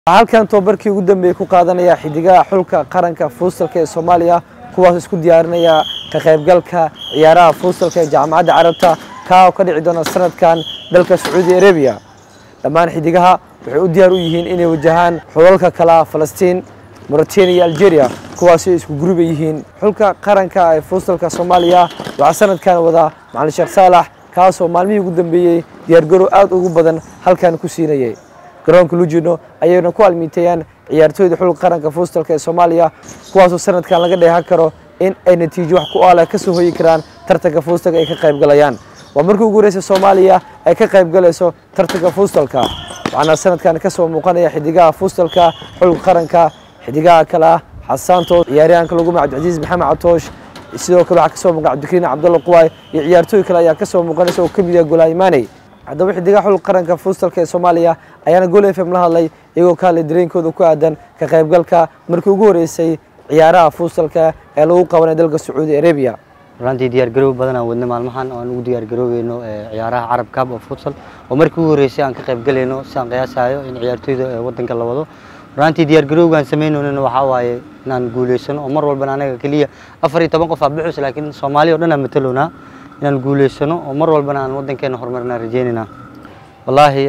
halkan tobabarkii ugu dambeeyey ku qaadanaya xidigaha xulka qaranka fuustalka ee soomaaliya kuwaas isku diyaarinaya ka qaybgalka ciyaaraha fuustalka ee jaamacadda carabta kaa oo ka dhici doona sanadkan dalka sacuudi arabiya dhammaan xidigaha waxay u diyaar u yihiin inay wajahaan xulalka kala falastiin mauritania iyo algeria kuwaasi isku guruba yihiin xulka qaranka ee fuustalka soomaaliya waxaa sanadkan wada macalin sheekh saalax kaasoo maalmihii ugu dambeeyey diyaargarow aad ugu badan halkan ku siinayay garoonka lujino ayayna ku almiitayaan ciyaartooyda xulka qaranka fuustalka ee soomaaliya kuwaasoo sanadkan laga dheehan karo in ay natiijo wax ku aala ka soo hoyi karaan tartanka fuustalka ay ka qaybgalayaan waa markii ugu horeysa soomaaliya ay ka qaybgalayso tartanka fuustalka waxaana sanadkan ka soo muuqanaya xidigaha fuustalka xulka qaranka xidigaha kale ah xasaantood ciyaaryahanka lagu magac cabdicasiis maxamed catoosh sidoo kale waxaa kasoo muuqa cabdikariin cabdulla quwaay iyo ciyaartooy kale ayaa kasoo muuqanaysa oo ka mid yaha golaayimaaney haddaba xidigaha xulka qaranka fuustalka ee soomaaliya ayaana gol f m la hadlay iyagoo ka hadlay dareenkooda ku aadan ka qaybgalka markii ugu horeysay ciyaaraha fuustalka ee lagu qabanay dalka sacuudi arabiya runtii diyaargaroow badan aan wadnay maalmahan oo aan ugu diyaargaroobeyno ciyaaraha carab cup of futsal oo markii ugu horeysay aan ka qaybgalayno si aan qiyaasayo in ciyaartooyda wadanka la wado runtii diyaargarowgaan samaynayno waxaa waaye inaan guuleysano oo mar walbana anaga keliya afar iyo toban qof aa bixus laakiin soomaaliya o dhan aan matalownaa inaan guuleysano oo mar walbana aan wadankeena horumarna rajeynayna wallaahi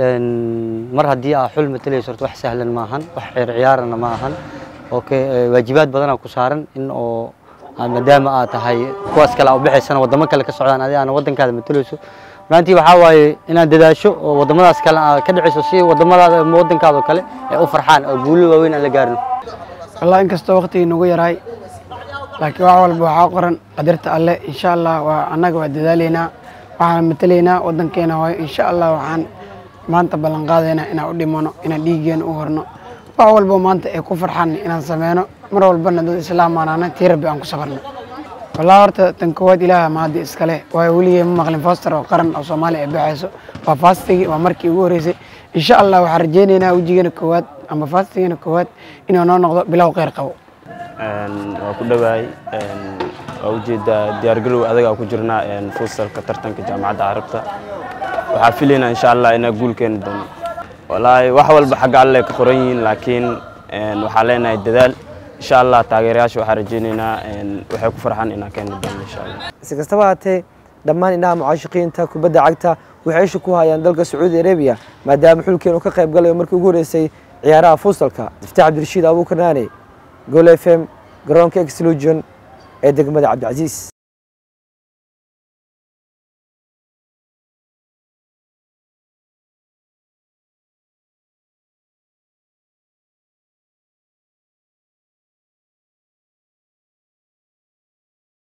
mar haddii aa xul matalayso horta wax sahlan maahan wax ciyaar ciyaarana ma ahan oo waajibaad badanaa ku saaran in oo maadaama aad tahay kuwaas kale aa ubixaysana wadamo kale ka socdaan adi aana wadankaada matalayso runtii waxaa waaye inaad dadaasho oo wadamadaas kale aa ka dhicayso si wadamadaada wadankaada oo kale ay u farxaan oo guulo waaweyn aan la gaarin wallahi inkastoo waqtigii nagu yaraay laakiin wax walba waxaa qoran qadarta alle insha allah waa annaga waa dadaalaynaa waxaan matalaynaa wadankeena hooyo insha allah waxaan maanta ballan qaadaynaa inaan u dhimano inaan dhiiggeena u horno wax walba maanta ay ku farxaan inaan sameyno mar walbana dad islaam aanaana tii rabbi aan ku safarno wallahi horta tan koowaad ilaaha mahaddi iskale waayo weligay ma maqlin foster oo qaran oo soomaaliya ay baxayso waa faastigii waa markii ugu horeysay insha allah waxaan rajaynaynaa wejigeena koowaad ama faastigeena koowaad inuu noo noqdo bilow kheyr qabo waa ku dhowaay waa ujeedaa diyaargarow adagaa ku jirnaa fuustalka tartanka jaamacadda carabta waxaa filaynaa insha allah inaa guul keeni doono wallaahi wax walba xagga alle ka qoran yihiin laakiin waxaa leenahay dadaal insha allah taageerayaasha waxaa rajaynaynaa waxay ku farxaan inaa keeni doono insha allah si kastaba haatee dhammaan indhaha mucaashiqiinta kubadda cagta waxay isha ku hayaan dalka sacuudi arabiya maadaama xulkeenu ka qayb galayo markii ugu horeysay ciyaaraha fuustalka iftaax cabdirashiid abuukar naane gol f m garoonka exlusion ee degmada cabdicasiis